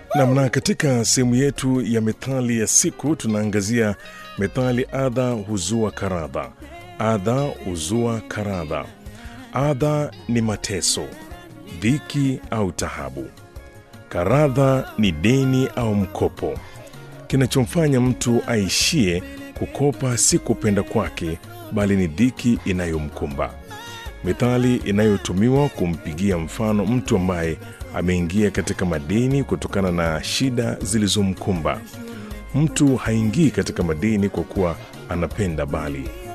namna katika sehemu yetu ya methali ya siku tunaangazia methali adha huzua karadha adha huzua karadha adha ni mateso dhiki au tahabu karadha ni deni au mkopo kinachomfanya mtu aishie kukopa si kupenda kwake bali ni dhiki inayomkumba methali inayotumiwa kumpigia mfano mtu ambaye ameingia katika madeni kutokana na shida zilizomkumba mtu haingii katika madeni kwa kuwa anapenda bali